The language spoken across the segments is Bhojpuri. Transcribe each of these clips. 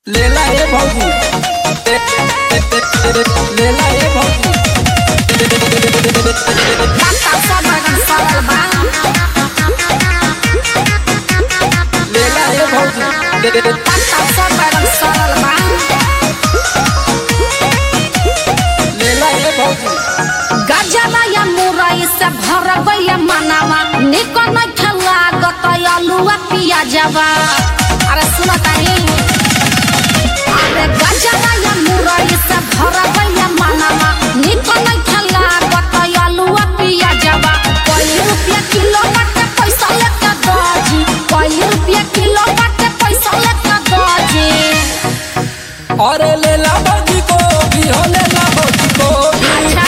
लेला ए भौजी लेला ए भौजी Basta sobrang sarap ba? लेला ए भौजी Basta sobrang sarap ba? लेला ए भौजी गजरा या मुरई से भर गया मनावा निको न खेला गतया लुआ पिया जावा अरे सुनो ताई अरे गजरा या मुरई से भर गया मनावा निको न खेला गतया लुआ पिया जावा कोई रुपया किलो बाटे पैसा लेके दजी कोई रुपया किलो बाटे पैसा लेके दजी अरे लेला भौजी को भी हो लेला भौजी को भी अच्छा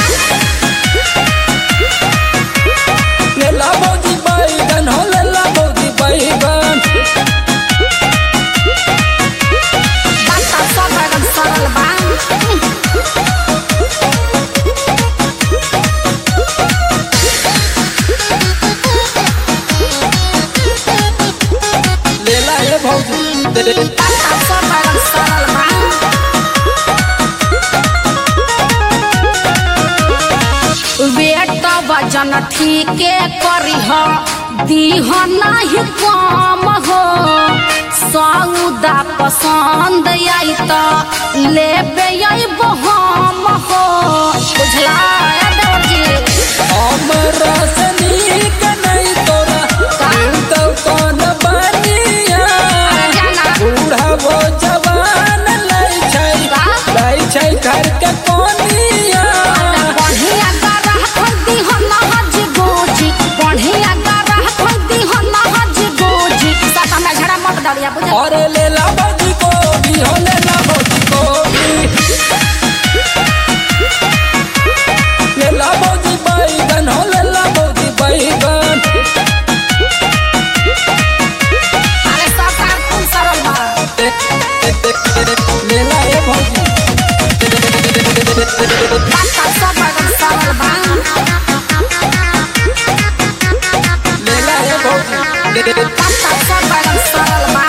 लेला भौजी बैगन हो लेला भौजी बैगन Basta sobrang sarap ba? लेला ए भौजी Basta sobrang sarap ba? Weight वजन ठीके करी हो दीह नाही कम हो सौदा पसंद आई तो लेबे अइबो हम हो बुझला ए देवर जी हमरा से नीक नहीं तोरा तो कौन बनिया अरे जाना बूढ़ा वो जवान लै छै लै छै घर के कोनिया बढ़िया गरह खदी हो नहज गोजी बढ़िया गरह खदी हो नहज गोजी सता में झड़ा मत डरिया बुझल और लेला भौजी को भी हो लेला भौजी को भी लेला भौजी बैगन हो लेला भौजी बैगन अरे सब कारकुन सरल बा लेला ए भौजी बात सब बगल सरल बा लेला ए भौजी बात सब बगल सरल बा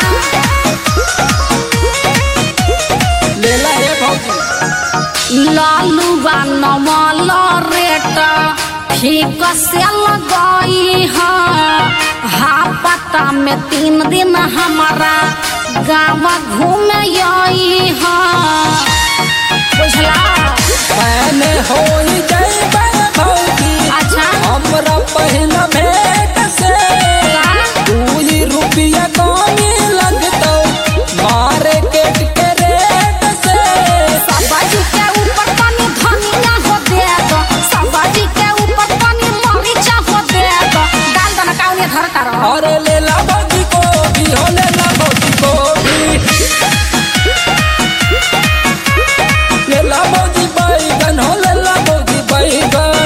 लेला ए भौजी लालू बा नमल रेट ठीक से लगई है हापता में तीन दिन हमारा गाँव घूमे आई है बुझला मैंने होई जइबै भौजी अच्छा हमरा पहिला भेट से दूई रुपया कमी लगतौ मार्केट के रेट से सब्जी के ऊपर पानी धनिया हो दे दो सब्जी के ऊपर पानी मरीचा हो दे दो डाल दो ना काउने धर कर और लेला भौजी को भी हो लेला भौजी को भी लेला भौजी बैगन हो लेला भौजी बैगन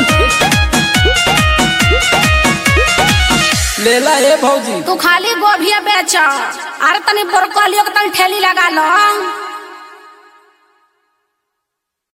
लेला ए भौजी तू खाली गोभी बेच अरे तनी ब्रोकलियो के तनी ठेली लगा लो